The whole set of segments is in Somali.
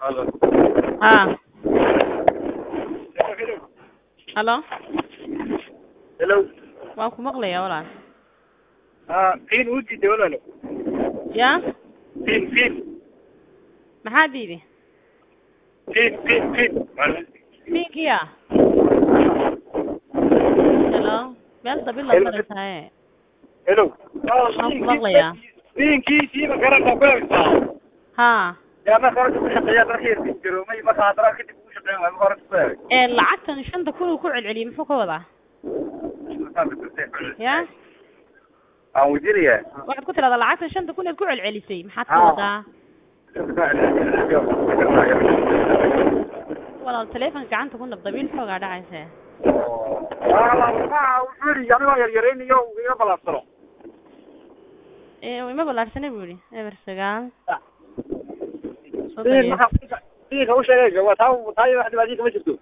Halo. haa halo Hello. waan ku maqlayaa walaal Ah, qiin u diiday walaalo. yaa Qiin qiin maxaa diidi qiin qiin qiin. pinkiya helo meel dabil la Hello. maraysaye Hello. Waan ku maqlayaa. Qiinkii siiba garanta ku haysaa. haa yaa ma hore ku shaqeeyaa darxiirka garoomay marka hadara kadib ugu shaqeyn waa hore ku hayay. ee lacagtan shanta kun uu ku celceliyey muxuu ka wadaa ya Aan wajiriyaa. waxaad ku tidhahdaa lacagtan shanta kun eed ku celcelisay maxaad ka Haa. wadaa walaal telefonka gacanta ku nab dabiil xoogaa dhacayse wuxuu yidhi anigoo yaryaraynayo iga balaabsano. ee ima ballaarsanay buu yihi eber sagaal soddon Qiin iyo maxaa qiinka u sheegay waa taa taa wax dhibaatooyin kama jirto.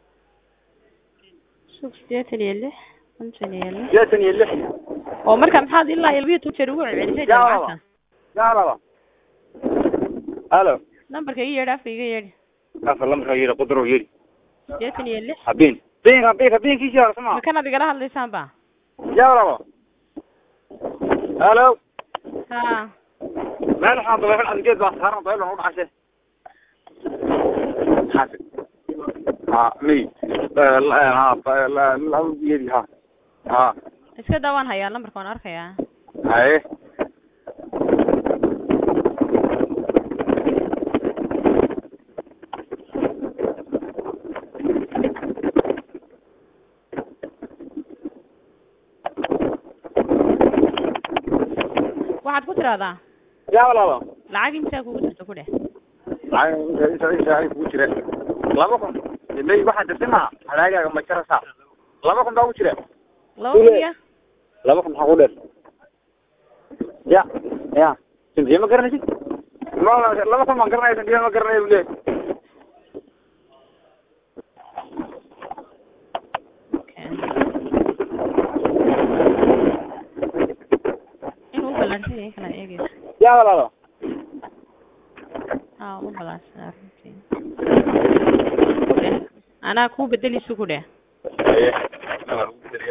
sug sideetan iyo lix konton iyo lix Sideetan iyo lix. oo marka maxaad ilaa iyo labiyo toban jeer ugu celcelisay Yaa lacagta laba. Yaa laba. Halo. nambarka iga yeedhi afka iga yeedhi Afar lambarka yiri qudro yiri. sideetan iyo lix Habeen. Been habeen habeen kiisi hore sama. ma kanaad igala hadlaysaan ba Yaa laba. Halo. haa meel waxaan dabeecad adgeed baa saaran dabeecad u dhacay xaafid ha mi ha la la yiri ha ha iska daa waan hayaa nambarka waan arkayaa haye waxaad ku tidhahdaa yaa walaalo lacag imsaa kugu jirto ku dheh ay inta inta ay ku jira laba kun ilay waxa jirtay ma halaagaaga ma jarasa laba kun baa ku jira laba kun iyo laba kun maxaa ku dheer ya ya sintiye ma garanaysid ma laba kun ma garanaya sintiye ma garanaya bule Okay. inuu u ballaarsan yahay kala eegaysa yaa walaalo haa uma ballaarsan runtii anaa kuu bedelisu ku dheh haye